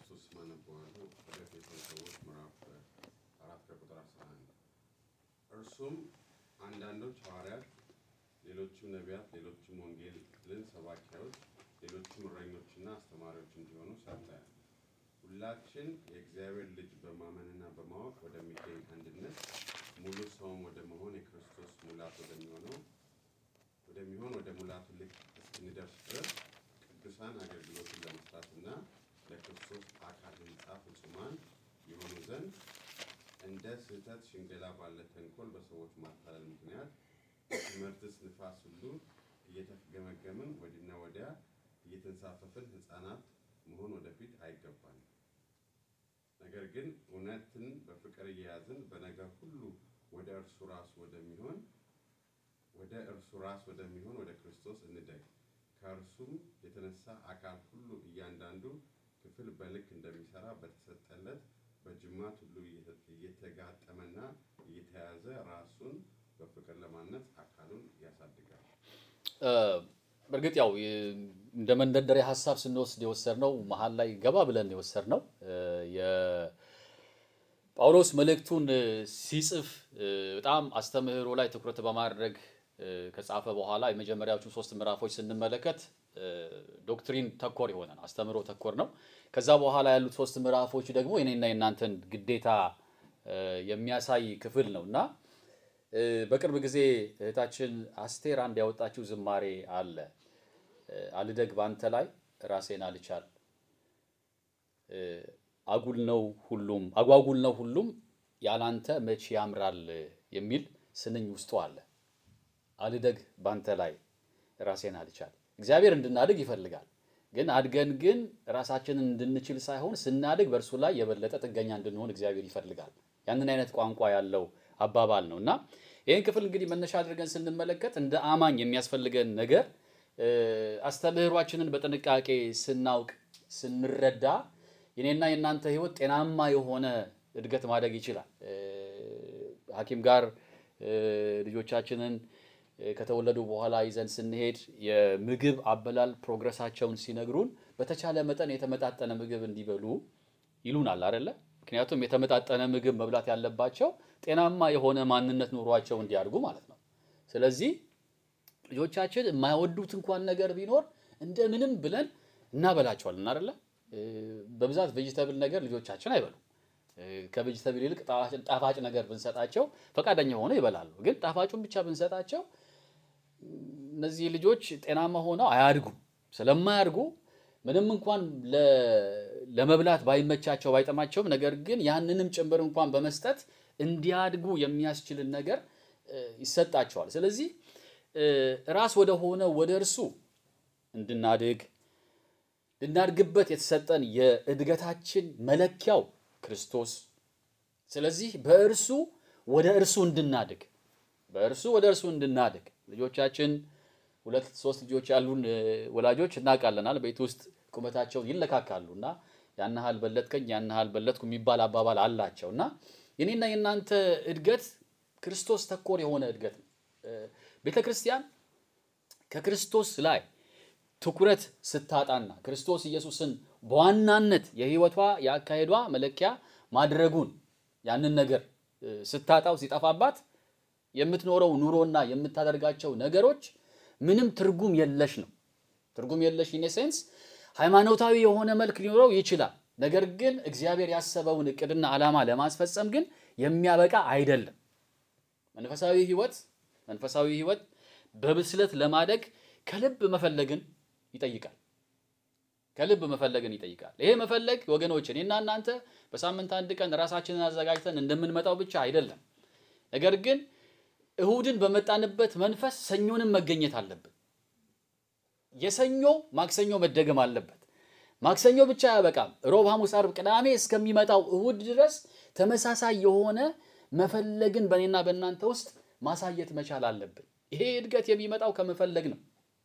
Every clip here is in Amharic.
በኢየሱስ ስም አነበዋለሁ። ወደ ኤፌሶን ሰዎች ምዕራፍ አራት ከቁጥር አስራ አንድ እርሱም አንዳንዶች ሐዋርያት፣ ሌሎችም ነቢያት፣ ሌሎችም ወንጌልን ሰባኪያዎች፣ ሌሎችም እረኞችና አስተማሪዎች እንዲሆኑ ሰጠ። ሁላችን የእግዚአብሔር ልጅ በማመንና በማወቅ ወደሚገኝ አንድነት ሙሉ ሰውም ወደ መሆን የክርስቶስ ሙላት ወደሚሆነው ወደሚሆን ወደ ሙላቱ ልክ እስክንደርስ ድረስ ቅዱሳን አገልግሎትን ለመስራትና ለክርስቶስ አካል ሕንጻ ፍጹማን የሆኑ ዘንድ እንደ ስህተት ሽንገላ ባለ ተንኮል በሰዎች ማታለል ምክንያት በትምህርትስ ንፋስ ሁሉ እየተገመገምን ወዲና ወዲያ እየተንሳፈፍን ሕፃናት መሆን ወደፊት አይገባንም። ነገር ግን እውነትን በፍቅር እየያዝን በነገር ሁሉ ወደ እርሱ ራስ ወደሚሆን ወደ እርሱ ራስ ወደሚሆን ወደ ክርስቶስ እንደግ። ከእርሱም የተነሳ አካል ሁሉ እያንዳንዱ ክፍል በልክ እንደሚሰራ በተሰጠለት በጅማት ሁሉ እየተጋጠመና እየተያዘ ራሱን በፍቅር ለማነጽ አካሉን ያሳድጋል። በእርግጥ ያው እንደ መንደርደሪያ ሀሳብ ስንወስድ የወሰድነው መሀል ላይ ገባ ብለን የወሰድነው የጳውሎስ መልእክቱን ሲጽፍ በጣም አስተምህሮ ላይ ትኩረት በማድረግ ከጻፈ በኋላ የመጀመሪያዎቹን ሶስት ምዕራፎች ስንመለከት ዶክትሪን ተኮር የሆነ ነው፣ አስተምህሮ ተኮር ነው። ከዛ በኋላ ያሉት ሶስት ምዕራፎች ደግሞ የኔና የእናንተን ግዴታ የሚያሳይ ክፍል ነው እና በቅርብ ጊዜ እህታችን አስቴር አንድ ያወጣችው ዝማሬ አለ። አልደግ ባንተ ላይ ራሴን አልቻል፣ አጉል ነው ሁሉም አጓጉል ነው ሁሉም ያላንተ መቼ ያምራል የሚል ስንኝ ውስጡ አለ። አልደግ ባንተ ላይ ራሴን አልቻል። እግዚአብሔር እንድናድግ ይፈልጋል። ግን አድገን ግን ራሳችንን እንድንችል ሳይሆን ስናድግ በእርሱ ላይ የበለጠ ጥገኛ እንድንሆን እግዚአብሔር ይፈልጋል። ያንን አይነት ቋንቋ ያለው አባባል ነው እና ይህን ክፍል እንግዲህ መነሻ አድርገን ስንመለከት እንደ አማኝ የሚያስፈልገን ነገር አስተምህሯችንን በጥንቃቄ ስናውቅ ስንረዳ የኔና የእናንተ ሕይወት ጤናማ የሆነ እድገት ማደግ ይችላል። ሐኪም ጋር ልጆቻችንን ከተወለዱ በኋላ ይዘን ስንሄድ የምግብ አበላል ፕሮግረሳቸውን ሲነግሩን በተቻለ መጠን የተመጣጠነ ምግብ እንዲበሉ ይሉናል አይደለ? ምክንያቱም የተመጣጠነ ምግብ መብላት ያለባቸው ጤናማ የሆነ ማንነት ኑሯቸው እንዲያድጉ ማለት ነው። ስለዚህ ልጆቻችን የማይወዱት እንኳን ነገር ቢኖር እንደምንም ብለን እናበላቸዋለን አይደለ? በብዛት ቬጂተብል ነገር ልጆቻችን አይበሉም። ከቬጂተብል ይልቅ ጣፋጭ ነገር ብንሰጣቸው ፈቃደኛ ሆነው ይበላሉ። ግን ጣፋጩን ብቻ ብንሰጣቸው እነዚህ ልጆች ጤናማ ሆነው አያድጉም። ስለማያድጉ ምንም እንኳን ለመብላት ባይመቻቸው ባይጠማቸውም፣ ነገር ግን ያንንም ጭምር እንኳን በመስጠት እንዲያድጉ የሚያስችልን ነገር ይሰጣቸዋል። ስለዚህ ራስ ወደ ሆነ ወደ እርሱ እንድናድግ ልናድግበት የተሰጠን የእድገታችን መለኪያው ክርስቶስ። ስለዚህ በእርሱ ወደ እርሱ እንድናድግ በእርሱ ወደ እርሱ እንድናድግ ልጆቻችን ሁለት ሶስት ልጆች ያሉን ወላጆች እናውቃለናል። ቤት ውስጥ ቁመታቸውን ይለካካሉ እና ያን ያህል በለጥከኝ ያን ያህል በለጥኩ የሚባል አባባል አላቸው እና የኔና የእናንተ እድገት ክርስቶስ ተኮር የሆነ እድገት ነው። ቤተ ክርስቲያን ከክርስቶስ ላይ ትኩረት ስታጣና ክርስቶስ ኢየሱስን በዋናነት የሕይወቷ የአካሄዷ መለኪያ ማድረጉን ያንን ነገር ስታጣው ሲጠፋባት የምትኖረው ኑሮና የምታደርጋቸው ነገሮች ምንም ትርጉም የለሽ ነው። ትርጉም የለሽ ኢን ሴንስ ሃይማኖታዊ የሆነ መልክ ሊኖረው ይችላል። ነገር ግን እግዚአብሔር ያሰበውን እቅድና ዓላማ ለማስፈጸም ግን የሚያበቃ አይደለም። መንፈሳዊ ሕይወት መንፈሳዊ ሕይወት በብስለት ለማደግ ከልብ መፈለግን ይጠይቃል። ከልብ መፈለግን ይጠይቃል። ይሄ መፈለግ ወገኖች፣ እኔና እናንተ በሳምንት አንድ ቀን ራሳችንን አዘጋጅተን እንደምንመጣው ብቻ አይደለም። ነገር ግን እሁድን በመጣንበት መንፈስ ሰኞንም መገኘት አለብን። የሰኞ ማክሰኞ መደገም አለበት። ማክሰኞ ብቻ አያበቃም። ሮብ፣ ሐሙስ፣ አርብ፣ ቅዳሜ እስከሚመጣው እሁድ ድረስ ተመሳሳይ የሆነ መፈለግን በእኔና በእናንተ ውስጥ ማሳየት መቻል አለብን። ይሄ እድገት የሚመጣው ከመፈለግ ነው።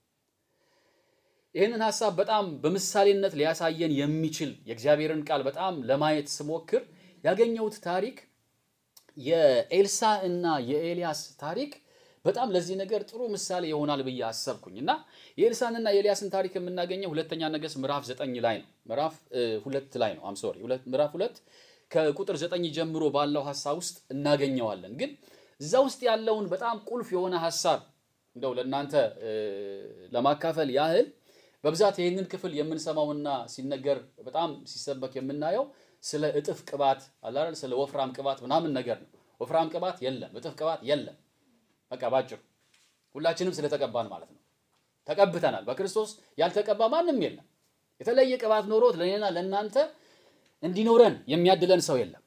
ይህንን ሀሳብ በጣም በምሳሌነት ሊያሳየን የሚችል የእግዚአብሔርን ቃል በጣም ለማየት ስሞክር ያገኘሁት ታሪክ የኤልሳ እና የኤልያስ ታሪክ በጣም ለዚህ ነገር ጥሩ ምሳሌ ይሆናል ብዬ አሰብኩኝ እና የኤልሳንና የኤልያስን ታሪክ የምናገኘው ሁለተኛ ነገሥት ምዕራፍ ዘጠኝ ላይ ነው። ምዕራፍ ሁለት ላይ ነው። አም ሶሪ ምዕራፍ ሁለት ከቁጥር ዘጠኝ ጀምሮ ባለው ሀሳብ ውስጥ እናገኘዋለን። ግን እዛ ውስጥ ያለውን በጣም ቁልፍ የሆነ ሀሳብ እንደው ለእናንተ ለማካፈል ያህል በብዛት ይህንን ክፍል የምንሰማውና ሲነገር በጣም ሲሰበክ የምናየው ስለ እጥፍ ቅባት አላል ስለ ወፍራም ቅባት ምናምን ነገር ነው። ወፍራም ቅባት የለም፣ እጥፍ ቅባት የለም። በቃ ባጭሩ ሁላችንም ስለተቀባን ማለት ነው። ተቀብተናል። በክርስቶስ ያልተቀባ ማንም የለም። የተለየ ቅባት ኖሮት ለእኔና ለእናንተ እንዲኖረን የሚያድለን ሰው የለም።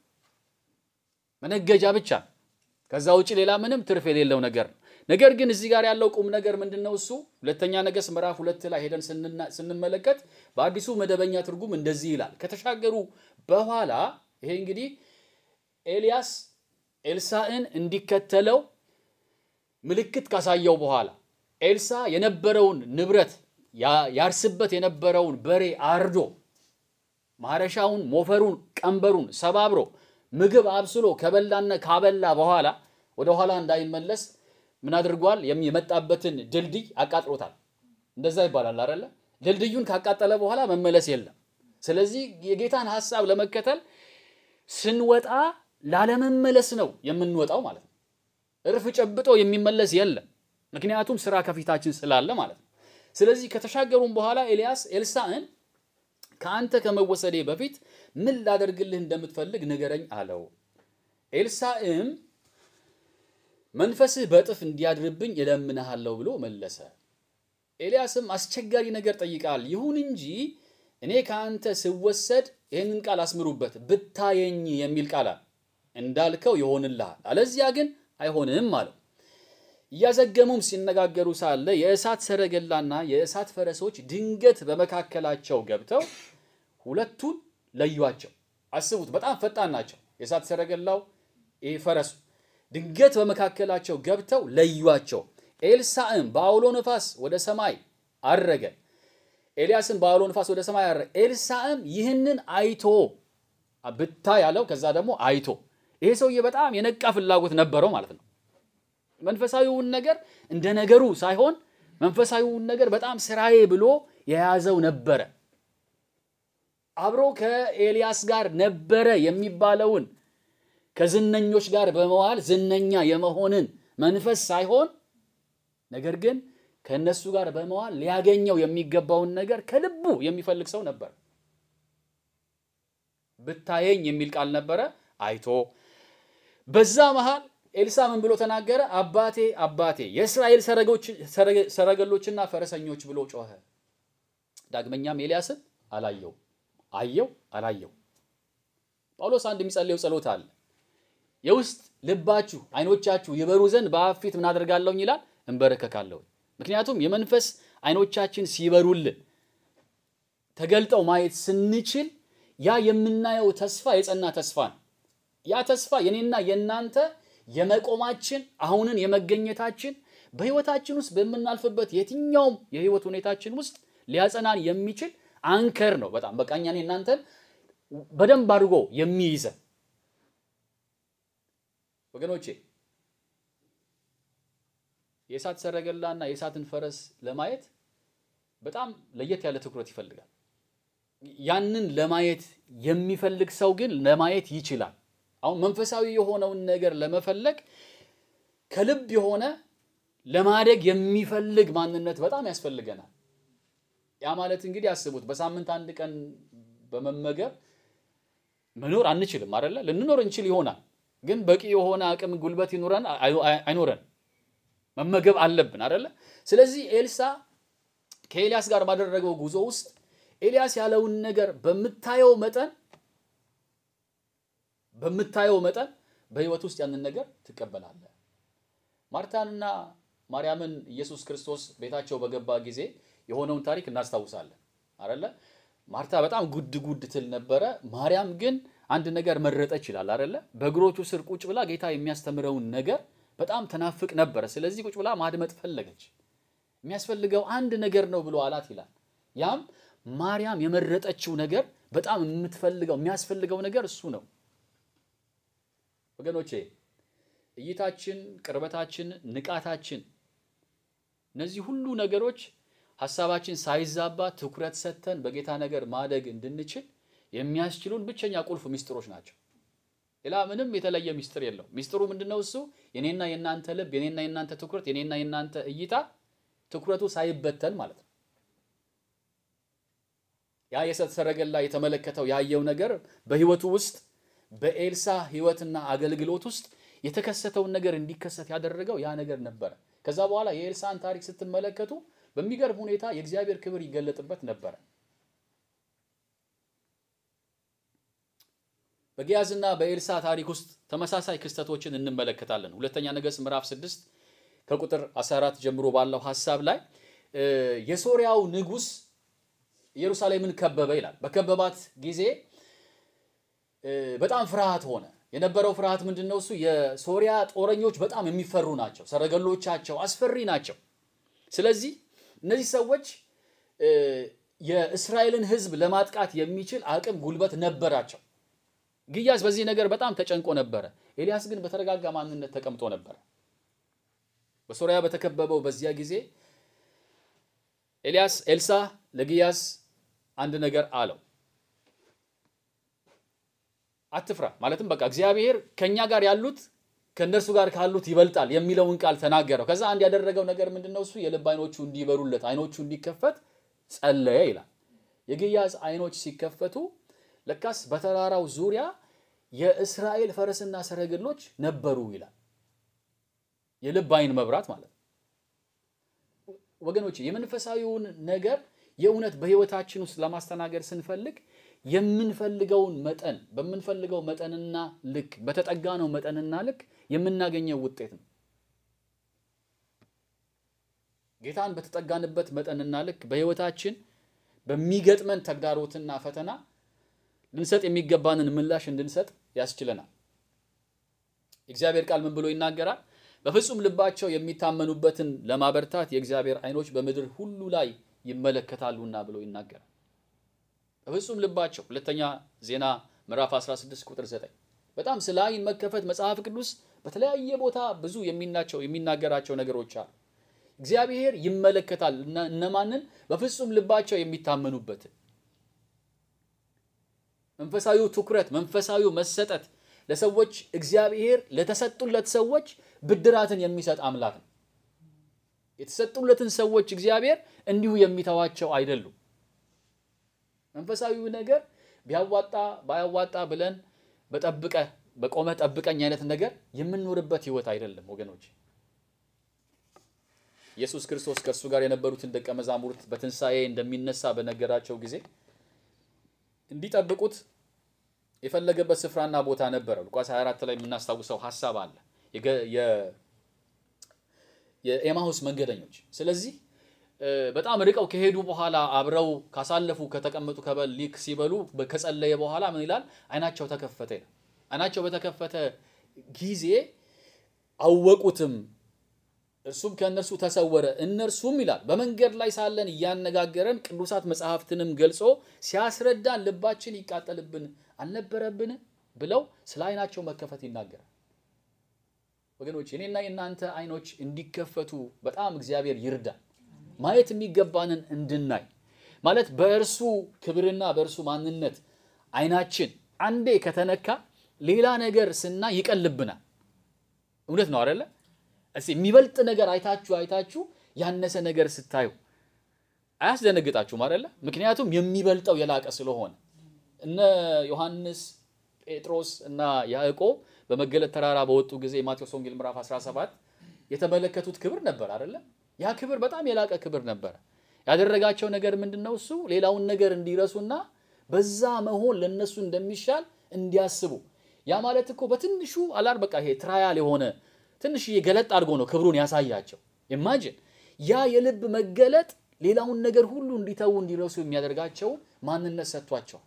መነገጃ ብቻ። ከዛ ውጭ ሌላ ምንም ትርፍ የሌለው ነገር ነው። ነገር ግን እዚህ ጋር ያለው ቁም ነገር ምንድን ነው? እሱ ሁለተኛ ነገሥት ምዕራፍ ሁለት ላይ ሄደን ስንመለከት በአዲሱ መደበኛ ትርጉም እንደዚህ ይላል። ከተሻገሩ በኋላ ይሄ እንግዲህ ኤልያስ ኤልሳዕን እንዲከተለው ምልክት ካሳየው በኋላ ኤልሳ የነበረውን ንብረት ያርስበት የነበረውን በሬ አርዶ ማረሻውን፣ ሞፈሩን፣ ቀንበሩን ሰባብሮ ምግብ አብስሎ ከበላና ካበላ በኋላ ወደ ኋላ እንዳይመለስ ምን አድርጓል? የመጣበትን ድልድይ አቃጥሎታል። እንደዛ ይባላል አይደለ? ድልድዩን ካቃጠለ በኋላ መመለስ የለም። ስለዚህ የጌታን ሐሳብ ለመከተል ስንወጣ ላለመመለስ ነው የምንወጣው ማለት ነው። እርፍ ጨብጦ የሚመለስ የለም። ምክንያቱም ስራ ከፊታችን ስላለ ማለት ነው። ስለዚህ ከተሻገሩም በኋላ ኤልያስ ኤልሳዕን ከአንተ ከመወሰዴ በፊት ምን ላደርግልህ እንደምትፈልግ ንገረኝ አለው። ኤልሳዕም መንፈስህ በእጥፍ እንዲያድርብኝ እለምንሃለሁ ብሎ መለሰ። ኤልያስም አስቸጋሪ ነገር ጠይቃል። ይሁን እንጂ እኔ ከአንተ ስወሰድ ይህንን ቃል አስምሩበት፣ ብታየኝ የሚል ቃል እንዳልከው ይሆንልሃል፣ አለዚያ ግን አይሆንም አለው። እያዘገሙም ሲነጋገሩ ሳለ የእሳት ሰረገላና የእሳት ፈረሶች ድንገት በመካከላቸው ገብተው ሁለቱን ለዩአቸው። አስቡት፣ በጣም ፈጣን ናቸው። የእሳት ሰረገላው ይህ ፈረሱ ድንገት በመካከላቸው ገብተው ለዩአቸው። ኤልሳዕም በአውሎ ነፋስ ወደ ሰማይ አረገ። ኤልያስም በአውሎ ነፋስ ወደ ሰማይ አረገ። ኤልሳዕም ይህንን አይቶ ብታ ያለው ከዛ ደግሞ አይቶ ይሄ ሰውዬ በጣም የነቃ ፍላጎት ነበረው ማለት ነው። መንፈሳዊውን ነገር እንደ ነገሩ ሳይሆን መንፈሳዊውን ነገር በጣም ስራዬ ብሎ የያዘው ነበረ። አብሮ ከኤልያስ ጋር ነበረ የሚባለውን ከዝነኞች ጋር በመዋል ዝነኛ የመሆንን መንፈስ ሳይሆን ነገር ግን ከእነሱ ጋር በመዋል ሊያገኘው የሚገባውን ነገር ከልቡ የሚፈልግ ሰው ነበር። ብታየኝ የሚል ቃል ነበረ። አይቶ በዛ መሃል ኤልሳ ምን ብሎ ተናገረ? አባቴ አባቴ የእስራኤል ሰረገሎችና ፈረሰኞች ብሎ ጮኸ። ዳግመኛም ኤልያስን አላየው አየው አላየው። ጳውሎስ አንድ የሚጸልየው ጸሎት አለ። የውስጥ ልባችሁ አይኖቻችሁ ይበሩ ዘንድ በአብ ፊት ምን አደርጋለሁኝ ይላል፣ እንበረከካለሁ። ምክንያቱም የመንፈስ አይኖቻችን ሲበሩልን ተገልጠው ማየት ስንችል ያ የምናየው ተስፋ የጸና ተስፋ ነው። ያ ተስፋ የኔና የእናንተ የመቆማችን አሁንን የመገኘታችን በህይወታችን ውስጥ በምናልፍበት የትኛውም የህይወት ሁኔታችን ውስጥ ሊያጸናን የሚችል አንከር ነው። በጣም በቃ እኛን እናንተን በደንብ አድርጎ የሚይዘን ወገኖቼ የእሳት ሰረገላና የእሳትን ፈረስ ለማየት በጣም ለየት ያለ ትኩረት ይፈልጋል። ያንን ለማየት የሚፈልግ ሰው ግን ለማየት ይችላል። አሁን መንፈሳዊ የሆነውን ነገር ለመፈለግ ከልብ የሆነ ለማደግ የሚፈልግ ማንነት በጣም ያስፈልገናል። ያ ማለት እንግዲህ አስቡት፣ በሳምንት አንድ ቀን በመመገብ መኖር አንችልም አይደለ? ልንኖር እንችል ይሆናል፣ ግን በቂ የሆነ አቅም ጉልበት ይኖረን አይኖረን መመገብ አለብን አይደለ? ስለዚህ ኤልሳ ከኤልያስ ጋር ባደረገው ጉዞ ውስጥ ኤልያስ ያለውን ነገር በምታየው መጠን በምታየው መጠን በህይወት ውስጥ ያንን ነገር ትቀበላለህ። ማርታንና ማርያምን ኢየሱስ ክርስቶስ ቤታቸው በገባ ጊዜ የሆነውን ታሪክ እናስታውሳለን አይደለ? ማርታ በጣም ጉድ ጉድ ትል ነበረ። ማርያም ግን አንድ ነገር መረጠች ይላል አይደለ? በእግሮቹ ስር ቁጭ ብላ ጌታ የሚያስተምረውን ነገር በጣም ተናፍቅ ነበረ። ስለዚህ ቁጭ ብላ ማድመጥ ፈለገች። የሚያስፈልገው አንድ ነገር ነው ብሎ አላት ይላል። ያም ማርያም የመረጠችው ነገር በጣም የምትፈልገው የሚያስፈልገው ነገር እሱ ነው። ወገኖቼ እይታችን፣ ቅርበታችን፣ ንቃታችን እነዚህ ሁሉ ነገሮች ሀሳባችን ሳይዛባ ትኩረት ሰጥተን በጌታ ነገር ማደግ እንድንችል የሚያስችሉን ብቸኛ ቁልፍ ሚስጥሮች ናቸው። ሌላ ምንም የተለየ ሚስጥር የለው። ሚስጥሩ ምንድነው? እሱ የኔና የእናንተ ልብ፣ የኔና የእናንተ ትኩረት፣ የኔና የእናንተ እይታ ትኩረቱ ሳይበተን ማለት ነው። ያ የእሳት ሰረገላ የተመለከተው ያየው ነገር በህይወቱ ውስጥ በኤልሳ ህይወትና አገልግሎት ውስጥ የተከሰተውን ነገር እንዲከሰት ያደረገው ያ ነገር ነበረ። ከዛ በኋላ የኤልሳን ታሪክ ስትመለከቱ በሚገርም ሁኔታ የእግዚአብሔር ክብር ይገለጥበት ነበረ። በጊያዝና በኤልሳ ታሪክ ውስጥ ተመሳሳይ ክስተቶችን እንመለከታለን። ሁለተኛ ነገሥት ምዕራፍ 6 ከቁጥር 14 ጀምሮ ባለው ሀሳብ ላይ የሶሪያው ንጉሥ ኢየሩሳሌምን ከበበ ይላል። በከበባት ጊዜ በጣም ፍርሃት ሆነ። የነበረው ፍርሃት ምንድን ነው? እሱ የሶሪያ ጦረኞች በጣም የሚፈሩ ናቸው። ሰረገሎቻቸው አስፈሪ ናቸው። ስለዚህ እነዚህ ሰዎች የእስራኤልን ሕዝብ ለማጥቃት የሚችል አቅም፣ ጉልበት ነበራቸው። ግያዝ በዚህ ነገር በጣም ተጨንቆ ነበረ። ኤልያስ ግን በተረጋጋ ማንነት ተቀምጦ ነበረ። በሶሪያ በተከበበው በዚያ ጊዜ ኤልያስ ኤልሳ ለግያዝ አንድ ነገር አለው። አትፍራ፣ ማለትም በቃ እግዚአብሔር ከኛ ጋር ያሉት ከእነርሱ ጋር ካሉት ይበልጣል የሚለውን ቃል ተናገረው። ከዛ አንድ ያደረገው ነገር ምንድነው? እሱ የልብ አይኖቹ እንዲበሩለት አይኖቹ እንዲከፈት ጸለየ ይላል። የግያዝ አይኖች ሲከፈቱ ለካስ በተራራው ዙሪያ የእስራኤል ፈረስና ሰረገሎች ነበሩ ይላል። የልብ አይን መብራት ማለት ነው። ወገኖች የመንፈሳዊውን ነገር የእውነት በሕይወታችን ውስጥ ለማስተናገድ ስንፈልግ የምንፈልገውን መጠን በምንፈልገው መጠንና ልክ በተጠጋነው መጠንና ልክ የምናገኘው ውጤት ነው። ጌታን በተጠጋንበት መጠንና ልክ በሕይወታችን በሚገጥመን ተግዳሮትና ፈተና ልንሰጥ የሚገባንን ምላሽ እንድንሰጥ ያስችለናል። የእግዚአብሔር ቃል ምን ብሎ ይናገራል? በፍጹም ልባቸው የሚታመኑበትን ለማበርታት የእግዚአብሔር ዓይኖች በምድር ሁሉ ላይ ይመለከታሉና ብሎ ይናገራል። በፍጹም ልባቸው ሁለተኛ ዜና ምዕራፍ 16 ቁጥር 9 በጣም ስለ ዓይን መከፈት መጽሐፍ ቅዱስ በተለያየ ቦታ ብዙ የሚናቸው የሚናገራቸው ነገሮች አሉ። እግዚአብሔር ይመለከታል እነማንን? በፍጹም ልባቸው የሚታመኑበትን መንፈሳዊው ትኩረት መንፈሳዊው መሰጠት ለሰዎች እግዚአብሔር ለተሰጡለት ሰዎች ብድራትን የሚሰጥ አምላክ ነው። የተሰጡለትን ሰዎች እግዚአብሔር እንዲሁ የሚተዋቸው አይደሉም። መንፈሳዊው ነገር ቢያዋጣ ባያዋጣ ብለን በጠብቀ በቆመ ጠብቀኝ አይነት ነገር የምንኖርበት ህይወት አይደለም ወገኖች። ኢየሱስ ክርስቶስ ከእርሱ ጋር የነበሩትን ደቀ መዛሙርት በትንሣኤ እንደሚነሳ በነገራቸው ጊዜ እንዲጠብቁት የፈለገበት ስፍራና ቦታ ነበረ። ሉቃስ 24 ላይ የምናስታውሰው ሀሳብ አለ የኤማሁስ መንገደኞች። ስለዚህ በጣም ርቀው ከሄዱ በኋላ አብረው ካሳለፉ ከተቀመጡ ከበል ሊክ ሲበሉ ከጸለየ በኋላ ምን ይላል? አይናቸው ተከፈተ ይላል። አይናቸው በተከፈተ ጊዜ አወቁትም፣ እርሱም ከእነርሱ ተሰወረ። እነርሱም ይላል በመንገድ ላይ ሳለን እያነጋገረን ቅዱሳት መጽሐፍትንም ገልጾ ሲያስረዳን ልባችን ይቃጠልብን አልነበረብን ብለው ስለ አይናቸው መከፈት ይናገራል። ወገኖች የኔና የእናንተ አይኖች እንዲከፈቱ በጣም እግዚአብሔር ይርዳል። ማየት የሚገባንን እንድናይ ማለት በእርሱ ክብርና በእርሱ ማንነት አይናችን አንዴ ከተነካ ሌላ ነገር ስናይ ይቀልብናል። እውነት ነው አይደለ? እስኪ የሚበልጥ ነገር አይታችሁ አይታችሁ ያነሰ ነገር ስታዩ አያስደነግጣችሁም አይደለ? ምክንያቱም የሚበልጠው የላቀ ስለሆነ እነ ዮሐንስ ጴጥሮስ እና ያዕቆብ በመገለጥ ተራራ በወጡ ጊዜ ማቴዎስ ወንጌል ምዕራፍ 17 የተመለከቱት ክብር ነበር አይደለ? ያ ክብር በጣም የላቀ ክብር ነበረ። ያደረጋቸው ነገር ምንድን ነው? እሱ ሌላውን ነገር እንዲረሱና በዛ መሆን ለነሱ እንደሚሻል እንዲያስቡ። ያ ማለት እኮ በትንሹ አላር በቃ ይሄ ትራያል የሆነ ትንሽዬ ገለጥ አድርጎ ነው ክብሩን ያሳያቸው። ኢማጂን ያ የልብ መገለጥ ሌላውን ነገር ሁሉ እንዲተዉ እንዲረሱ የሚያደርጋቸውን ማንነት ሰጥቷቸዋል።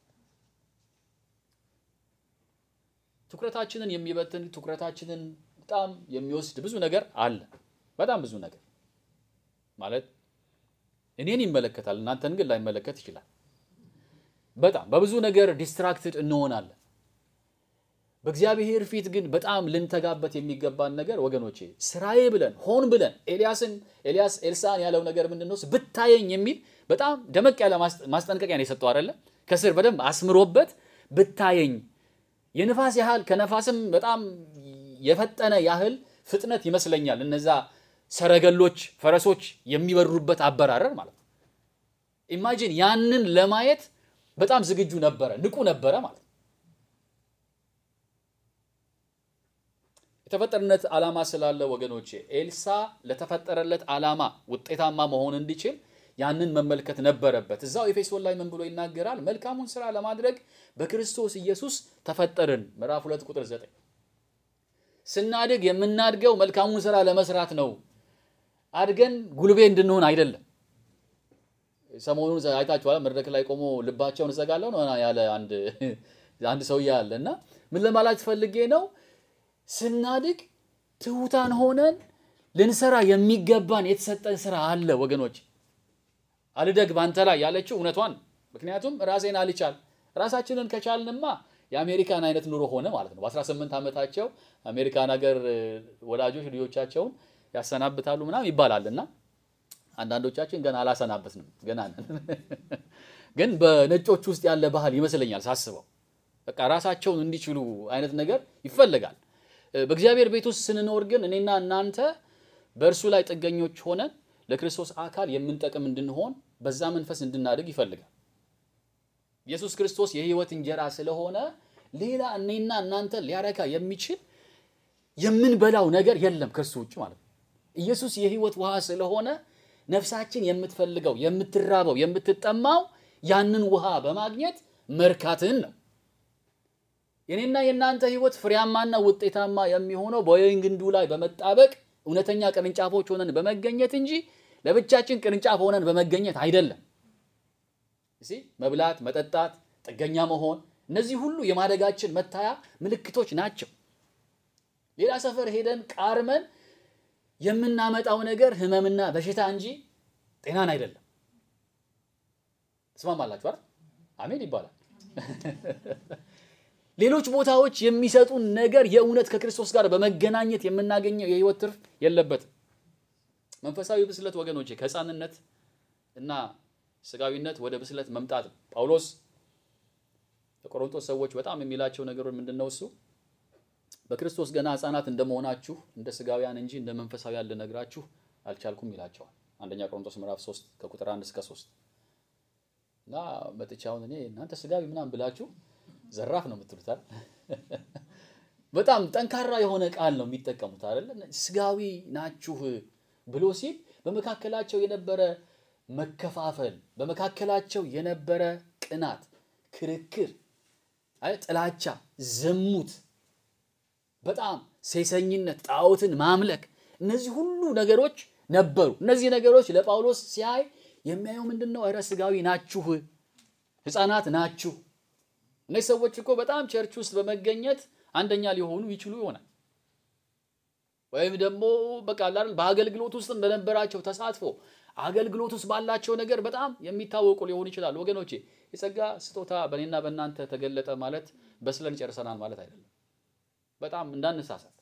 ትኩረታችንን የሚበትን ትኩረታችንን በጣም የሚወስድ ብዙ ነገር አለ። በጣም ብዙ ነገር ማለት እኔን ይመለከታል፣ እናንተን ግን ላይመለከት ይችላል። በጣም በብዙ ነገር ዲስትራክትድ እንሆናለን። በእግዚአብሔር ፊት ግን በጣም ልንተጋበት የሚገባን ነገር ወገኖቼ ስራዬ ብለን ሆን ብለን ኤልያስን ኤልያስ ኤልሳን ያለው ነገር ምንድን ነው? ብታየኝ የሚል በጣም ደመቅ ያለ ማስጠንቀቂያ ነው የሰጠው አይደለ? ከስር በደንብ አስምሮበት ብታየኝ የንፋስ ያህል ከነፋስም በጣም የፈጠነ ያህል ፍጥነት ይመስለኛል እነዛ ሰረገሎች ፈረሶች የሚበሩበት አበራረር ማለት ነው። ኢማጂን ያንን ለማየት በጣም ዝግጁ ነበረ፣ ንቁ ነበረ ማለት ነው። የተፈጠረለት ዓላማ ስላለ ወገኖቼ ኤልሳ ለተፈጠረለት ዓላማ ውጤታማ መሆን እንዲችል ያንን መመልከት ነበረበት። እዛው ኤፌሶን ላይ ምን ብሎ ይናገራል? መልካሙን ስራ ለማድረግ በክርስቶስ ኢየሱስ ተፈጠርን። ምዕራፍ ሁለት ቁጥር ዘጠኝ ስናድግ የምናድገው መልካሙን ስራ ለመስራት ነው። አድገን ጉልቤ እንድንሆን አይደለም። ሰሞኑን አይታችኋል። መድረክ ላይ ቆሞ ልባቸውን እዘጋለሁ ነው ያለ አንድ አንድ ሰውዬ አለ እና ምን ለማለት ፈልጌ ነው ስናድግ ትሑታን ሆነን ልንሰራ የሚገባን የተሰጠን ስራ አለ ወገኖች። አልደግ ባንተ ላይ ያለችው እውነቷን። ምክንያቱም ራሴን አልቻል ራሳችንን ከቻልንማ የአሜሪካን አይነት ኑሮ ሆነ ማለት ነው። በ18 ዓመታቸው አሜሪካን ሀገር ወላጆች ልጆቻቸውን ያሰናብታሉ ምናምን ይባላል እና አንዳንዶቻችን ገና አላሰናበትንም ገና ነን። ግን በነጮች ውስጥ ያለ ባህል ይመስለኛል ሳስበው በቃ ራሳቸውን እንዲችሉ አይነት ነገር ይፈልጋል። በእግዚአብሔር ቤት ውስጥ ስንኖር ግን እኔና እናንተ በእርሱ ላይ ጥገኞች ሆነን ለክርስቶስ አካል የምንጠቅም እንድንሆን በዛ መንፈስ እንድናድግ ይፈልጋል። ኢየሱስ ክርስቶስ የሕይወት እንጀራ ስለሆነ ሌላ እኔና እናንተ ሊያረካ የሚችል የምንበላው ነገር የለም ከእርሱ ውጭ ማለት ነው። ኢየሱስ የሕይወት ውሃ ስለሆነ ነፍሳችን የምትፈልገው የምትራበው፣ የምትጠማው ያንን ውሃ በማግኘት መርካትን ነው። የኔና የእናንተ ሕይወት ፍሬያማና ውጤታማ የሚሆነው በወይን ግንዱ ላይ በመጣበቅ እውነተኛ ቅርንጫፎች ሆነን በመገኘት እንጂ ለብቻችን ቅርንጫፍ ሆነን በመገኘት አይደለም። እሺ መብላት፣ መጠጣት፣ ጥገኛ መሆን እነዚህ ሁሉ የማደጋችን መታያ ምልክቶች ናቸው። ሌላ ሰፈር ሄደን ቃርመን የምናመጣው ነገር ህመምና በሽታ እንጂ ጤናን አይደለም። ትስማማላችሁ አይደል? አሜን ይባላል። ሌሎች ቦታዎች የሚሰጡን ነገር የእውነት ከክርስቶስ ጋር በመገናኘት የምናገኘው የህይወት ትርፍ የለበትም። መንፈሳዊ ብስለት ወገኖቼ ከህፃንነት እና ስጋዊነት ወደ ብስለት መምጣት ነው። ጳውሎስ ለቆሮንቶስ ሰዎች በጣም የሚላቸው ነገሮች ምንድን ነው? እሱ በክርስቶስ ገና ህፃናት እንደመሆናችሁ እንደ ስጋውያን እንጂ እንደ መንፈሳውያን ልነግራችሁ አልቻልኩም ይላቸዋል። አንደኛ ቆሮንቶስ ምዕራፍ 3 ከቁጥር 1 እስከ 3 እና መጥቻ አሁን እኔ እናንተ ስጋዊ ምናምን ብላችሁ ዘራፍ ነው የምትሉት አይደል? በጣም ጠንካራ የሆነ ቃል ነው የሚጠቀሙት አይደል? ስጋዊ ናችሁ ብሎ ሲል በመካከላቸው የነበረ መከፋፈል፣ በመካከላቸው የነበረ ቅናት፣ ክርክር፣ ጥላቻ፣ ዝሙት፣ በጣም ሴሰኝነት፣ ጣዖትን ማምለክ እነዚህ ሁሉ ነገሮች ነበሩ። እነዚህ ነገሮች ለጳውሎስ ሲያይ የሚያየው ምንድን ነው? ኧረ ስጋዊ ናችሁ፣ ህፃናት ናችሁ። እነዚህ ሰዎች እኮ በጣም ቸርች ውስጥ በመገኘት አንደኛ ሊሆኑ ይችሉ ይሆናል። ወይም ደግሞ በቃ አይደል በአገልግሎት ውስጥ በነበራቸው ተሳትፎ አገልግሎት ውስጥ ባላቸው ነገር በጣም የሚታወቁ ሊሆኑ ይችላሉ። ወገኖቼ የጸጋ ስጦታ በእኔና በእናንተ ተገለጠ ማለት በስለን ጨርሰናል ማለት አይደለም። በጣም እንዳንሳሳት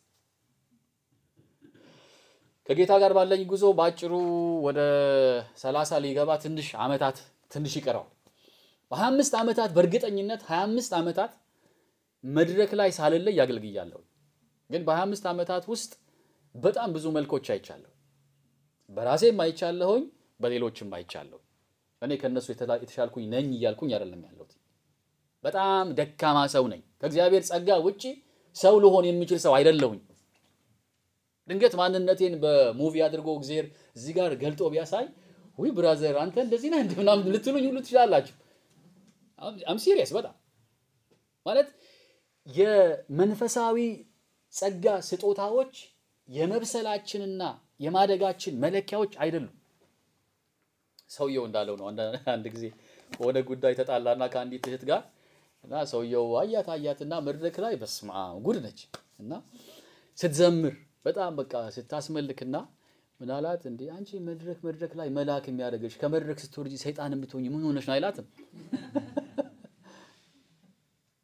ከጌታ ጋር ባለኝ ጉዞ በአጭሩ ወደ ሰላሳ ሊገባ ትንሽ ዓመታት ትንሽ ይቀረዋል። በሀያ አምስት ዓመታት በእርግጠኝነት ሀያ አምስት ዓመታት መድረክ ላይ ሳልለይ ያገልግያለሁ። ግን በሀያ አምስት ዓመታት ውስጥ በጣም ብዙ መልኮች አይቻለሁ። በራሴም አይቻለሁኝ፣ በሌሎችም አይቻለሁ። እኔ ከእነሱ የተሻልኩኝ ነኝ እያልኩኝ አይደለም ያለሁት። በጣም ደካማ ሰው ነኝ። ከእግዚአብሔር ጸጋ ውጪ ሰው ልሆን የሚችል ሰው አይደለሁኝ። ድንገት ማንነቴን በሙቪ አድርጎ እግዚአብሔር እዚህ ጋር ገልጦ ቢያሳይ ውይ ብራዘር አንተ እንደዚህ ነህ እንደ ምናምን ልትሉኝ ሁሉ ትችላላችሁ። አም ሲሪየስ በጣም ማለት የመንፈሳዊ ጸጋ ስጦታዎች የመብሰላችንና የማደጋችን መለኪያዎች አይደሉም። ሰውየው እንዳለው ነው። አንድ ጊዜ በሆነ ጉዳይ ተጣላና ከአንዲት እህት ጋር እና ሰውየው አያት አያትና መድረክ ላይ በስማ ጉድ ነች እና ስትዘምር በጣም በቃ ስታስመልክና ምን አላት፣ እንዴ አንቺ መድረክ መድረክ ላይ መልአክ የሚያደርግሽ ከመድረክ ስትወርጂ ሰይጣን የምትሆኝ ምን ሆነሽ ነው አይላትም።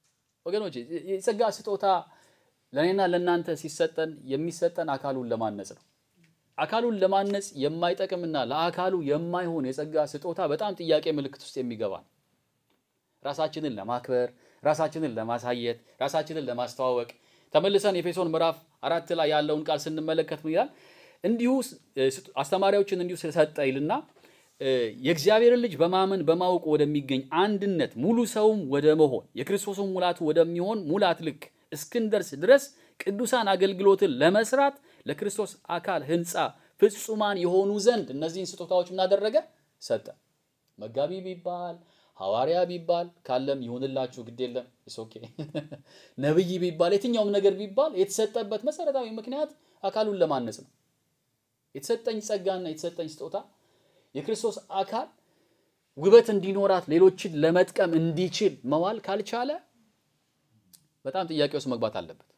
ወገኖች የጸጋ ስጦታ ለእኔና ለእናንተ ሲሰጠን የሚሰጠን አካሉን ለማነጽ ነው። አካሉን ለማነጽ የማይጠቅምና ለአካሉ የማይሆን የጸጋ ስጦታ በጣም ጥያቄ ምልክት ውስጥ የሚገባ ነው። ራሳችንን ለማክበር፣ ራሳችንን ለማሳየት፣ ራሳችንን ለማስተዋወቅ ተመልሰን ኤፌሶን ምዕራፍ አራት ላይ ያለውን ቃል ስንመለከት ምን ይላል? እንዲሁ አስተማሪዎችን እንዲሁ ሰጠ ይልና የእግዚአብሔርን ልጅ በማመን በማወቅ ወደሚገኝ አንድነት ሙሉ ሰውም ወደ መሆን የክርስቶስን ሙላቱ ወደሚሆን ሙላት ልክ እስክንደርስ ድረስ ቅዱሳን አገልግሎትን ለመስራት ለክርስቶስ አካል ሕንፃ ፍጹማን የሆኑ ዘንድ እነዚህን ስጦታዎች ምናደረገ ሰጠ። መጋቢ ቢባል ሐዋርያ ቢባል ካለም ይሁንላችሁ፣ ግድ የለም ኦኬ። ነብይ ቢባል የትኛውም ነገር ቢባል የተሰጠበት መሰረታዊ ምክንያት አካሉን ለማነጽ ነው። የተሰጠኝ ጸጋና የተሰጠኝ ስጦታ የክርስቶስ አካል ውበት እንዲኖራት ሌሎችን ለመጥቀም እንዲችል መዋል ካልቻለ በጣም ጥያቄ ውስጥ መግባት አለበት።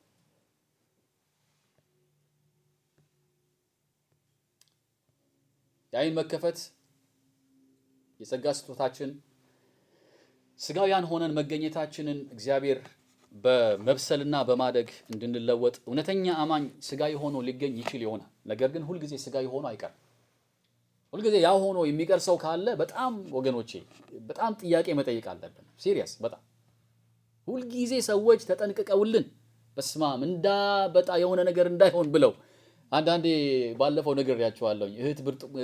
የዓይን መከፈት የጸጋ ስጦታችን ስጋውያን ሆነን መገኘታችንን እግዚአብሔር በመብሰልና በማደግ እንድንለወጥ እውነተኛ አማኝ ስጋዊ ሆኖ ሊገኝ ይችል ይሆናል። ነገር ግን ሁልጊዜ ስጋዊ ሆኖ አይቀርም። ሁልጊዜ ያ ሆኖ የሚቀር ሰው ካለ በጣም ወገኖቼ በጣም ጥያቄ መጠየቅ አለብን። ሲሪየስ በጣም ሁልጊዜ ሰዎች ተጠንቅቀውልን በስማም እንዳበጣ የሆነ ነገር እንዳይሆን ብለው አንዳንዴ ባለፈው ነገር ያቸዋለሁኝ እህት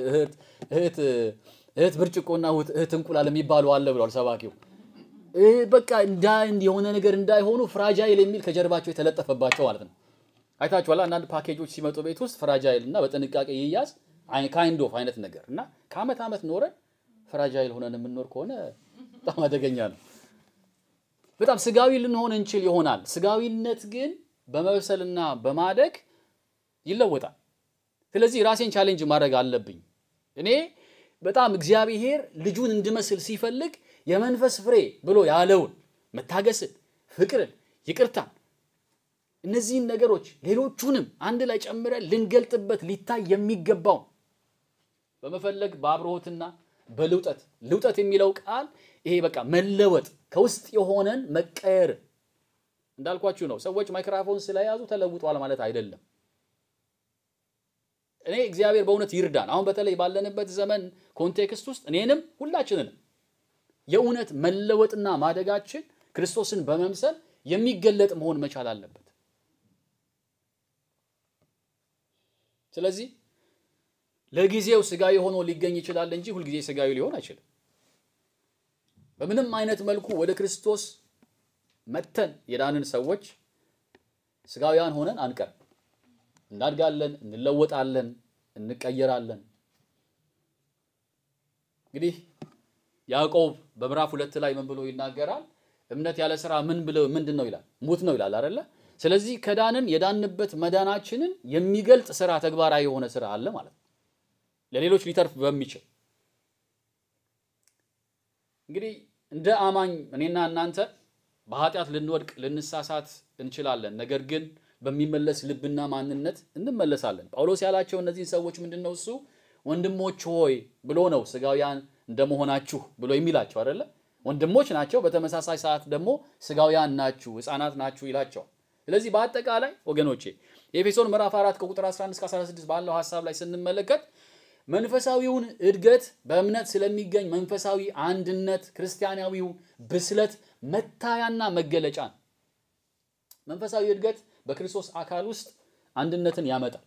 እህት ብርጭቆና እህት እንቁላል የሚባሉ አለ ብሏል ሰባኪው። በቃ እንዳ የሆነ ነገር እንዳይሆኑ ፍራጃይል የሚል ከጀርባቸው የተለጠፈባቸው ማለት ነው። አይታችኋል። አንዳንድ ፓኬጆች ሲመጡ ቤት ውስጥ ፍራጃይል እና በጥንቃቄ ይያዝ ካይንድ ኦፍ አይነት ነገር እና ከአመት ዓመት ኖረን ፍራጃይል ሆነን የምንኖር ከሆነ በጣም አደገኛ ነው። በጣም ስጋዊ ልንሆን እንችል ይሆናል። ስጋዊነት ግን በመብሰልና በማደግ ይለወጣል። ስለዚህ ራሴን ቻሌንጅ ማድረግ አለብኝ። እኔ በጣም እግዚአብሔር ልጁን እንድመስል ሲፈልግ የመንፈስ ፍሬ ብሎ ያለውን መታገስን፣ ፍቅርን፣ ይቅርታን እነዚህን ነገሮች ሌሎቹንም አንድ ላይ ጨምረን ልንገልጥበት ሊታይ የሚገባው በመፈለግ በአብርሆትና በልውጠት ልውጠት የሚለው ቃል ይሄ በቃ መለወጥ ከውስጥ የሆነን መቀየር እንዳልኳችሁ ነው። ሰዎች ማይክራፎን ስለያዙ ተለውጧል ማለት አይደለም። እኔ እግዚአብሔር በእውነት ይርዳን። አሁን በተለይ ባለንበት ዘመን ኮንቴክስት ውስጥ እኔንም ሁላችንንም የእውነት መለወጥና ማደጋችን ክርስቶስን በመምሰል የሚገለጥ መሆን መቻል አለበት። ስለዚህ ለጊዜው ስጋዊ ሆኖ ሊገኝ ይችላል እንጂ ሁልጊዜ ስጋዊ ሊሆን አይችልም። በምንም አይነት መልኩ ወደ ክርስቶስ መተን የዳንን ሰዎች ስጋውያን ሆነን አንቀርም። እናድጋለን፣ እንለወጣለን፣ እንቀየራለን። እንግዲህ ያዕቆብ በምዕራፍ ሁለት ላይ ምን ብሎ ይናገራል? እምነት ያለ ስራ ምን ብለው ምንድን ነው ይላል? ሙት ነው ይላል አይደለ? ስለዚህ ከዳንን የዳንበት መዳናችንን የሚገልጥ ስራ ተግባራዊ የሆነ ስራ አለ ማለት ነው፣ ለሌሎች ሊተርፍ በሚችል እንግዲህ እንደ አማኝ እኔና እናንተ በኃጢአት ልንወድቅ ልንሳሳት እንችላለን። ነገር ግን በሚመለስ ልብና ማንነት እንመለሳለን። ጳውሎስ ያላቸው እነዚህን ሰዎች ምንድን ነው እሱ ወንድሞች ሆይ ብሎ ነው ስጋውያን እንደመሆናችሁ ብሎ የሚላቸው አይደለ? ወንድሞች ናቸው። በተመሳሳይ ሰዓት ደግሞ ስጋውያን ናችሁ፣ ሕፃናት ናችሁ ይላቸዋል። ስለዚህ በአጠቃላይ ወገኖቼ የኤፌሶን ምዕራፍ 4 ከቁጥር 11 እስከ 16 ባለው ሀሳብ ላይ ስንመለከት መንፈሳዊውን እድገት በእምነት ስለሚገኝ መንፈሳዊ አንድነት ክርስቲያናዊው ብስለት መታያና መገለጫ ነው። መንፈሳዊ እድገት በክርስቶስ አካል ውስጥ አንድነትን ያመጣል።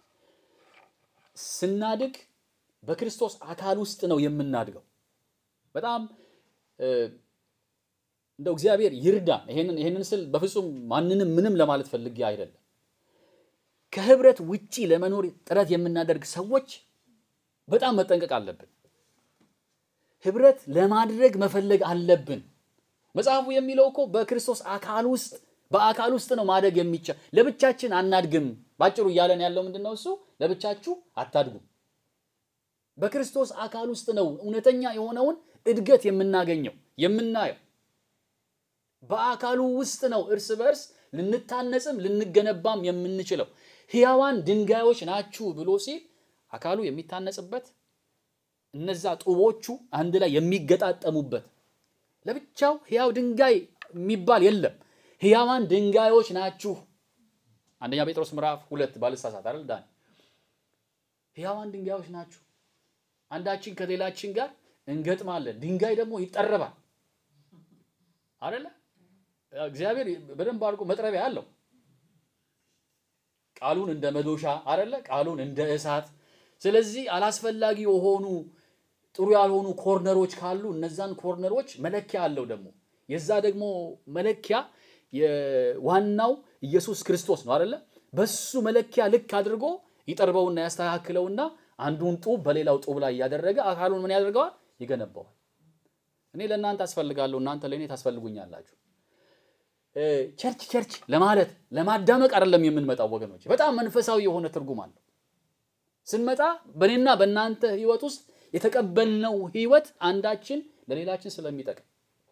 ስናድግ በክርስቶስ አካል ውስጥ ነው የምናድገው። በጣም እንደው እግዚአብሔር ይርዳን። ይሄንን ይሄንን ስል በፍጹም ማንንም ምንም ለማለት ፈልጌ አይደለም። ከህብረት ውጪ ለመኖር ጥረት የምናደርግ ሰዎች በጣም መጠንቀቅ አለብን። ህብረት ለማድረግ መፈለግ አለብን። መጽሐፉ የሚለው እኮ በክርስቶስ አካል ውስጥ በአካል ውስጥ ነው ማደግ የሚቻል። ለብቻችን አናድግም። ባጭሩ እያለን ያለው ምንድን ነው? እሱ ለብቻችሁ አታድጉም። በክርስቶስ አካል ውስጥ ነው እውነተኛ የሆነውን እድገት የምናገኘው የምናየው። በአካሉ ውስጥ ነው እርስ በርስ ልንታነጽም ልንገነባም የምንችለው። ሕያዋን ድንጋዮች ናችሁ ብሎ ሲል አካሉ የሚታነጽበት እነዛ ጡቦቹ አንድ ላይ የሚገጣጠሙበት ለብቻው ሕያው ድንጋይ የሚባል የለም። ሕያዋን ድንጋዮች ናችሁ። አንደኛ ጴጥሮስ ምዕራፍ ሁለት ባልሳሳት አይደል ዳን ሕያዋን ድንጋዮች ናችሁ። አንዳችን ከሌላችን ጋር እንገጥማለን። ድንጋይ ደግሞ ይጠረባል አይደለ? እግዚአብሔር በደንብ አድርጎ መጥረቢያ አለው። ቃሉን እንደ መዶሻ አይደለ? ቃሉን እንደ እሳት። ስለዚህ አላስፈላጊ የሆኑ ጥሩ ያልሆኑ ኮርነሮች ካሉ እነዛን ኮርነሮች መለኪያ አለው። ደግሞ የዛ ደግሞ መለኪያ ዋናው ኢየሱስ ክርስቶስ ነው አይደለ? በሱ መለኪያ ልክ አድርጎ ይጠርበውና ያስተካክለውና አንዱን ጡብ በሌላው ጡብ ላይ እያደረገ አካሉን ምን ያደርገዋል? ይገነባዋል። እኔ ለእናንተ አስፈልጋለሁ፣ እናንተ ለእኔ ታስፈልጉኛላችሁ። ቸርች ቸርች ለማለት ለማዳመቅ አይደለም የምንመጣው ወገኖች። በጣም መንፈሳዊ የሆነ ትርጉም አለው። ስንመጣ በእኔና በእናንተ ህይወት ውስጥ የተቀበልነው ህይወት አንዳችን ለሌላችን ስለሚጠቅም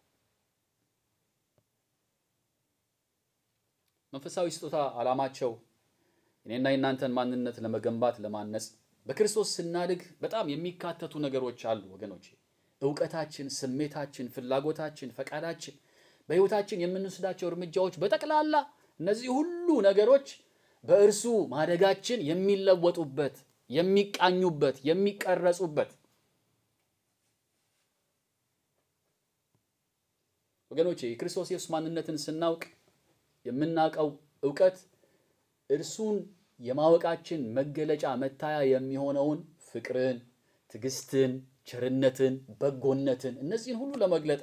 መንፈሳዊ ስጦታ ዓላማቸው እኔና የእናንተን ማንነት ለመገንባት ለማነጽ በክርስቶስ ስናድግ በጣም የሚካተቱ ነገሮች አሉ ወገኖች። እውቀታችን፣ ስሜታችን፣ ፍላጎታችን፣ ፈቃዳችን፣ በህይወታችን የምንወስዳቸው እርምጃዎች በጠቅላላ እነዚህ ሁሉ ነገሮች በእርሱ ማደጋችን የሚለወጡበት፣ የሚቃኙበት፣ የሚቀረጹበት ወገኖቼ የክርስቶስ ኢየሱስ ማንነትን ስናውቅ የምናውቀው እውቀት እርሱን የማወቃችን መገለጫ መታያ የሚሆነውን ፍቅርን፣ ትዕግስትን፣ ቸርነትን፣ በጎነትን እነዚህን ሁሉ ለመግለጥ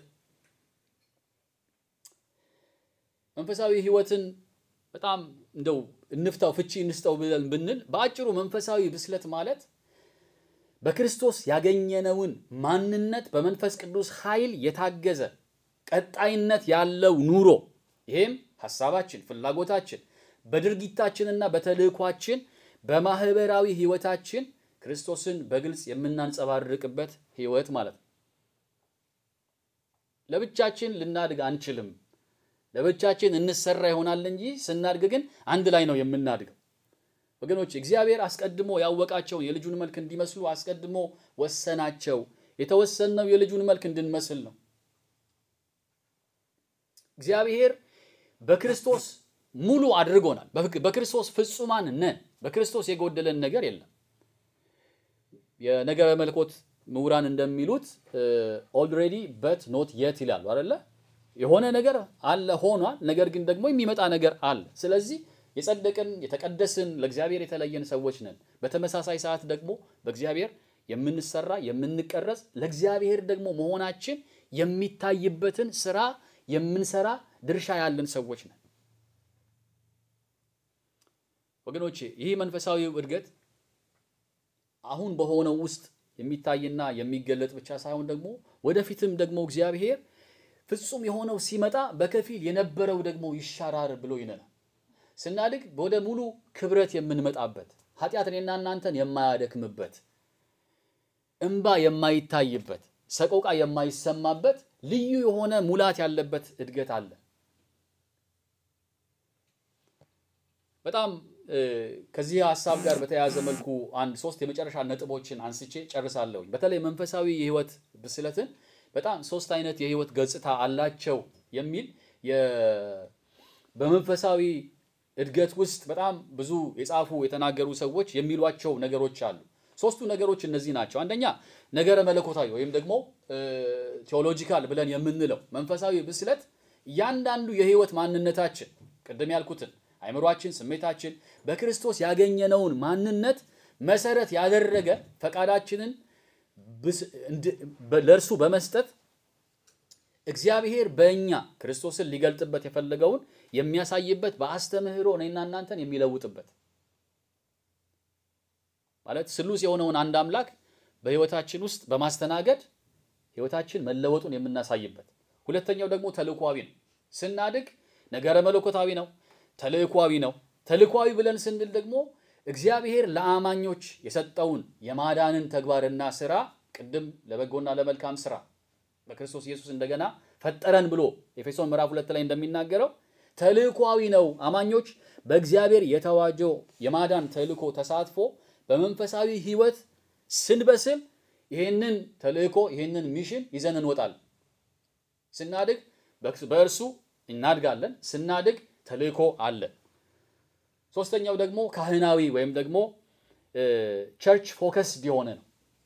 መንፈሳዊ ህይወትን በጣም እንደው እንፍታው ፍቺ እንስጠው ብለን ብንል በአጭሩ መንፈሳዊ ብስለት ማለት በክርስቶስ ያገኘነውን ማንነት በመንፈስ ቅዱስ ኃይል የታገዘ ቀጣይነት ያለው ኑሮ ይሄም ሐሳባችን፣ ፍላጎታችን በድርጊታችንና በተልእኳችን በማህበራዊ ህይወታችን ክርስቶስን በግልጽ የምናንጸባርቅበት ህይወት ማለት ነው። ለብቻችን ልናድግ አንችልም። ለብቻችን እንሰራ ይሆናል እንጂ ስናድግ ግን አንድ ላይ ነው የምናድገው። ወገኖች እግዚአብሔር አስቀድሞ ያወቃቸውን የልጁን መልክ እንዲመስሉ አስቀድሞ ወሰናቸው። የተወሰነው የልጁን መልክ እንድንመስል ነው። እግዚአብሔር በክርስቶስ ሙሉ አድርጎናል። በክርስቶስ ፍጹማን ነን። በክርስቶስ የጎደለን ነገር የለም። የነገረ መለኮት ምሁራን እንደሚሉት ኦልሬዲ በት ኖት የት ይላሉ አይደለ? የሆነ ነገር አለ ሆኗል፣ ነገር ግን ደግሞ የሚመጣ ነገር አለ። ስለዚህ የጸደቅን የተቀደስን ለእግዚአብሔር የተለየን ሰዎች ነን። በተመሳሳይ ሰዓት ደግሞ በእግዚአብሔር የምንሰራ የምንቀረጽ ለእግዚአብሔር ደግሞ መሆናችን የሚታይበትን ስራ የምንሰራ ድርሻ ያለን ሰዎች ነን። ወገኖቼ ይህ መንፈሳዊ እድገት አሁን በሆነው ውስጥ የሚታይና የሚገለጥ ብቻ ሳይሆን ደግሞ ወደፊትም ደግሞ እግዚአብሔር ፍጹም የሆነው ሲመጣ በከፊል የነበረው ደግሞ ይሻራል ብሎ ይነናል። ስናድግ ወደ ሙሉ ክብረት የምንመጣበት ኃጢአት እኔና እናንተን የማያደክምበት እንባ የማይታይበት ሰቆቃ የማይሰማበት ልዩ የሆነ ሙላት ያለበት እድገት አለ። በጣም ከዚህ ሀሳብ ጋር በተያያዘ መልኩ አንድ ሶስት የመጨረሻ ነጥቦችን አንስቼ ጨርሳለሁኝ። በተለይ መንፈሳዊ የህይወት ብስለትን በጣም ሶስት አይነት የህይወት ገጽታ አላቸው የሚል በመንፈሳዊ እድገት ውስጥ በጣም ብዙ የጻፉ የተናገሩ ሰዎች የሚሏቸው ነገሮች አሉ። ሶስቱ ነገሮች እነዚህ ናቸው። አንደኛ ነገረ መለኮታዊ ወይም ደግሞ ቴዎሎጂካል ብለን የምንለው መንፈሳዊ ብስለት እያንዳንዱ የህይወት ማንነታችን ቅድም ያልኩትን አይምሯችን፣ ስሜታችን በክርስቶስ ያገኘነውን ማንነት መሰረት ያደረገ ፈቃዳችንን ለእርሱ በመስጠት እግዚአብሔር በእኛ ክርስቶስን ሊገልጥበት የፈለገውን የሚያሳይበት በአስተምህሮ እኔና እናንተን የሚለውጥበት ማለት ስሉስ የሆነውን አንድ አምላክ በህይወታችን ውስጥ በማስተናገድ ህይወታችን መለወጡን የምናሳይበት። ሁለተኛው ደግሞ ተልእኳዊ ነው። ስናድግ ነገረ መለኮታዊ ነው፣ ተልእኳዊ ነው። ተልእኳዊ ብለን ስንል ደግሞ እግዚአብሔር ለአማኞች የሰጠውን የማዳንን ተግባርና ስራ ቅድም ለበጎና ለመልካም ስራ በክርስቶስ ኢየሱስ እንደገና ፈጠረን ብሎ ኤፌሶን ምዕራፍ ሁለት ላይ እንደሚናገረው ተልእኳዊ ነው። አማኞች በእግዚአብሔር የተዋጀው የማዳን ተልእኮ ተሳትፎ በመንፈሳዊ ህይወት ስንበስል ይሄንን ተልእኮ ይሄንን ሚሽን ይዘን እንወጣለን። ስናድግ በእርሱ እናድጋለን። ስናድግ ተልእኮ አለ። ሶስተኛው ደግሞ ካህናዊ ወይም ደግሞ ቸርች ፎከስድ የሆነ ነው።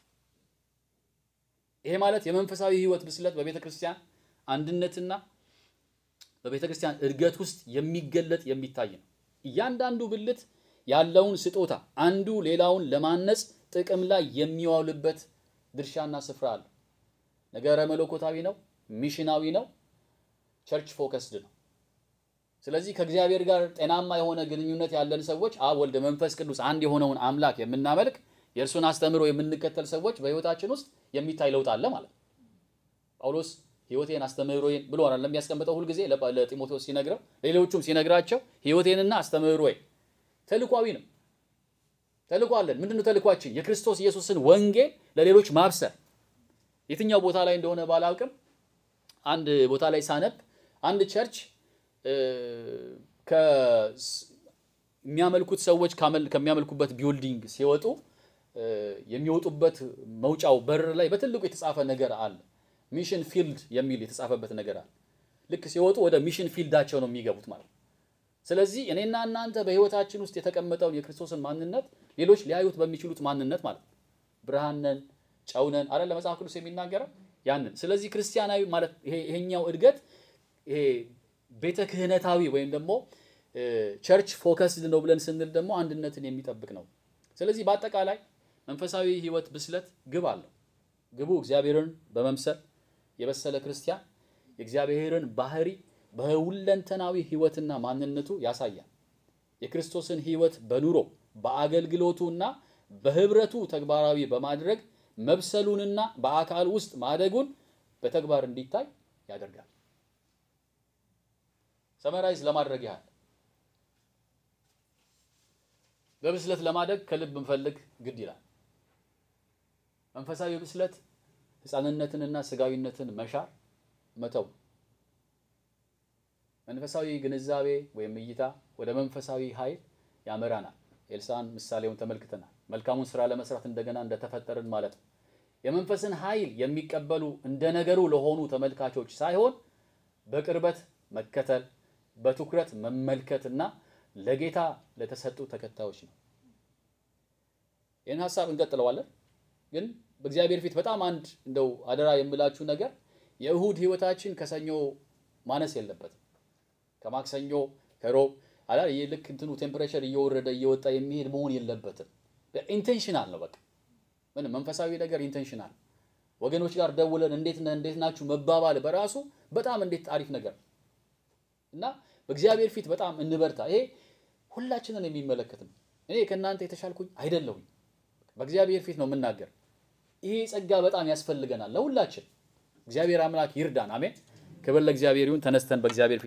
ይሄ ማለት የመንፈሳዊ ሕይወት ብስለት በቤተ ክርስቲያን አንድነትና በቤተ ክርስቲያን እድገት ውስጥ የሚገለጥ የሚታይ ነው። እያንዳንዱ ብልት ያለውን ስጦታ አንዱ ሌላውን ለማነጽ ጥቅም ላይ የሚዋልበት ድርሻና ስፍራ አለው። ነገረ መለኮታዊ ነው፣ ሚሽናዊ ነው፣ ቸርች ፎከስድ ነው። ስለዚህ ከእግዚአብሔር ጋር ጤናማ የሆነ ግንኙነት ያለን ሰዎች አብ፣ ወልድ፣ መንፈስ ቅዱስ አንድ የሆነውን አምላክ የምናመልክ የእርሱን አስተምህሮ የምንከተል ሰዎች በሕይወታችን ውስጥ የሚታይ ለውጥ አለ ማለት ነው። ጳውሎስ ሕይወቴን አስተምህሮዬን ብሎ አይደለም የሚያስቀምጠው ሁልጊዜ ለጢሞቴዎስ ሲነግረው ለሌሎቹም ሲነግራቸው ሕይወቴንና አስተምህሮዬን ተልኳዊ ነው። ተልኮ አለን። ምንድነው ተልኳችን? የክርስቶስ ኢየሱስን ወንጌል ለሌሎች ማብሰር። የትኛው ቦታ ላይ እንደሆነ ባላውቅም አንድ ቦታ ላይ ሳነብ አንድ ቸርች የሚያመልኩት ሰዎች ከሚያመልኩበት ቢውልዲንግ ሲወጡ የሚወጡበት መውጫው በር ላይ በትልቁ የተጻፈ ነገር አለ። ሚሽን ፊልድ የሚል የተጻፈበት ነገር አለ። ልክ ሲወጡ ወደ ሚሽን ፊልዳቸው ነው የሚገቡት ማለት ነው። ስለዚህ እኔና እናንተ በሕይወታችን ውስጥ የተቀመጠውን የክርስቶስን ማንነት ሌሎች ሊያዩት በሚችሉት ማንነት ማለት ነው። ብርሃን ነን፣ ጨው ነን አይደል? ለመጽሐፍ ቅዱስ የሚናገረው ያንን። ስለዚህ ክርስቲያናዊ ማለት ይሄኛው እድገት ይሄ ቤተ ክህነታዊ ወይም ደግሞ ቸርች ፎከስድ ነው ብለን ስንል ደግሞ አንድነትን የሚጠብቅ ነው። ስለዚህ በአጠቃላይ መንፈሳዊ ሕይወት ብስለት ግብ አለው። ግቡ እግዚአብሔርን በመምሰል የበሰለ ክርስቲያን የእግዚአብሔርን ባህሪ በሁለንተናዊ ሕይወትና ማንነቱ ያሳያል። የክርስቶስን ሕይወት በኑሮ በአገልግሎቱና በህብረቱ ተግባራዊ በማድረግ መብሰሉንና በአካል ውስጥ ማደጉን በተግባር እንዲታይ ያደርጋል። ሰመራይዝ ለማድረግ ያህል በብስለት ለማደግ ከልብ እንፈልግ ግድ ይላል። መንፈሳዊ ብስለት ሕፃንነትንና ስጋዊነትን መሻር መተው መንፈሳዊ ግንዛቤ ወይም እይታ ወደ መንፈሳዊ ኃይል ያመራናል። ኤልሳን ምሳሌውን ተመልክተናል። መልካሙን ስራ ለመስራት እንደገና እንደተፈጠርን ማለት ነው። የመንፈስን ኃይል የሚቀበሉ እንደ ነገሩ ለሆኑ ተመልካቾች ሳይሆን በቅርበት መከተል፣ በትኩረት መመልከትና ለጌታ ለተሰጡ ተከታዮች ነው። ይህን ሀሳብ እንቀጥለዋለን። ግን በእግዚአብሔር ፊት በጣም አንድ እንደው አደራ የምላችሁ ነገር የእሁድ ህይወታችን ከሰኞ ማነስ የለበትም። ከማክሰኞ ከሮብ አላ ልክ እንትኑ ቴምፕሬቸር እየወረደ እየወጣ የሚሄድ መሆን የለበትም። ኢንቴንሽናል ነው። በቃ ምንም መንፈሳዊ ነገር ኢንቴንሽናል። ወገኖች ጋር ደውለን እንዴት ነህ እንዴት ናችሁ መባባል በራሱ በጣም እንዴት አሪፍ ነገር እና በእግዚአብሔር ፊት በጣም እንበርታ። ይሄ ሁላችንን የሚመለከት ነው። እኔ ከእናንተ የተሻልኩኝ አይደለሁኝ። በእግዚአብሔር ፊት ነው የምናገር። ይሄ ጸጋ በጣም ያስፈልገናል ለሁላችን። እግዚአብሔር አምላክ ይርዳን። አሜን። ክብር ለእግዚአብሔር ይሁን። ተነስተን በእግዚአብሔር